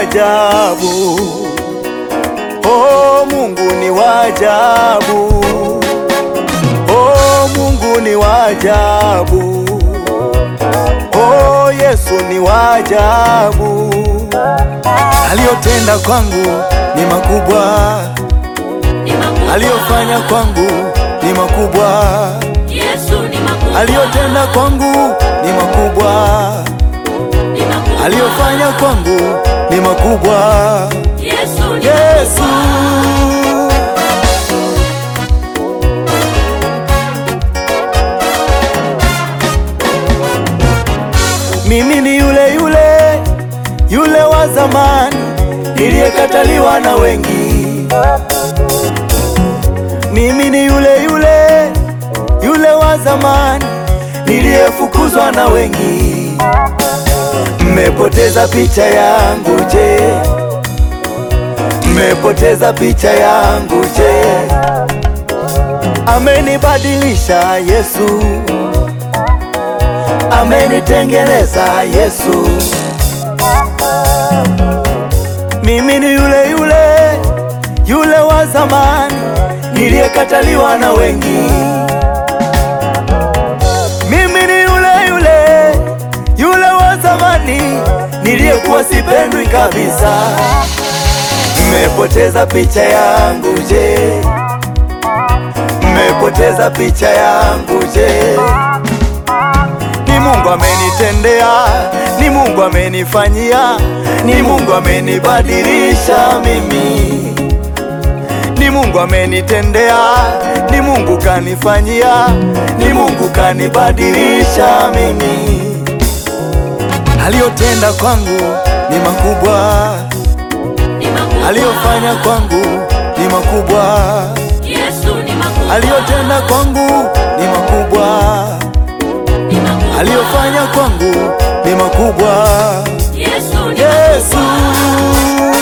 ajabu. Oh, Mungu ni wa ajabu. Oh, Mungu ni wa ajabu. Oh, Yesu ni wa ajabu. Aliyotenda kwangu ni makubwa, Ni makubwa. aliyofanya kwangu ni makubwa, Yesu ni makubwa. aliyotenda kwangu ni makubwa, Ni makubwa. aliyofanya kwangu ni makubwa. Yesu ni Yesu makubwa. mimi ni yule yule yule wa zamani niliyekataliwa na wengi. Mimi ni yule yule yule wa zamani niliyefukuzwa na wengi. Mmepoteza picha yangu je? Mmepoteza picha yangu je? Amenibadilisha Yesu, amenitengeneza Yesu. Mimi ni yule yule yule wa zamani niliyekataliwa na wengi. Mimi ni yule yule yule wa zamani niliyekuwa sipendwi kabisa. Mmepoteza picha yangu je? Mmepoteza picha yangu je? Ni Mungu amenitendea, ni Mungu amenifanyia, ni Mungu amenibadilisha mimi. Ni Mungu amenitendea, ni Mungu kanifanyia, ni Mungu kanibadilisha mimi. Aliyotenda kwangu ni makubwa, Ni makubwa. aliyofanya kwangu ni makubwa, Yesu ni makubwa. aliyotenda kwangu ni makubwa, Ni makubwa. aliyofanya kwangu ni makubwa. Yesu ni Yesu makubwa.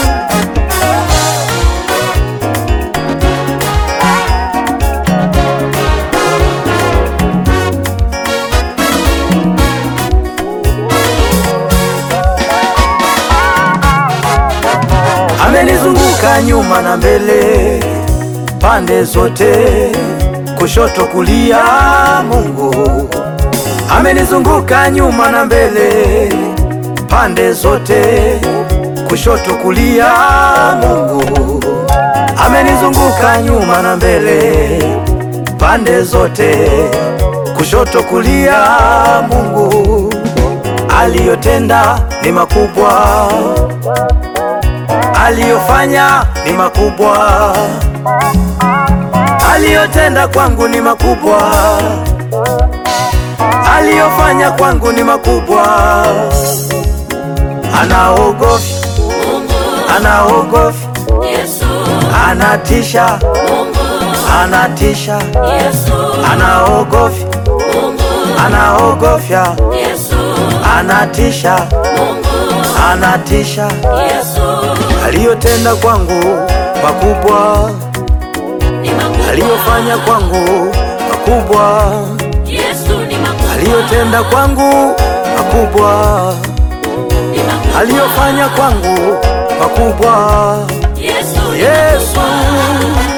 amenizunguka nyuma na mbele, pande zote, kushoto kulia. Mungu amenizunguka nyuma na mbele, pande zote, kushoto kulia. Mungu amenizunguka nyuma na mbele, pande zote, kushoto kulia. Mungu aliyotenda ni makubwa aliyofanya ni makubwa, aliyotenda kwangu ni makubwa, aliyofanya kwangu ni makubwa. Anaogofya, Mungu. anaogofya, Yesu. anatisha, Mungu. anatisha, Yesu. anaogofya, Mungu. anaogofya, Yesu. anatisha, Mungu. anatisha. Yesu. Aliyotenda kwangu makubwa Ni makubwa. aliyofanya kwangu makubwa, Yesu ni makubwa. aliyotenda kwangu makubwa, Ni makubwa. aliyofanya kwangu makubwa. Yesu ni Yesu makubwa.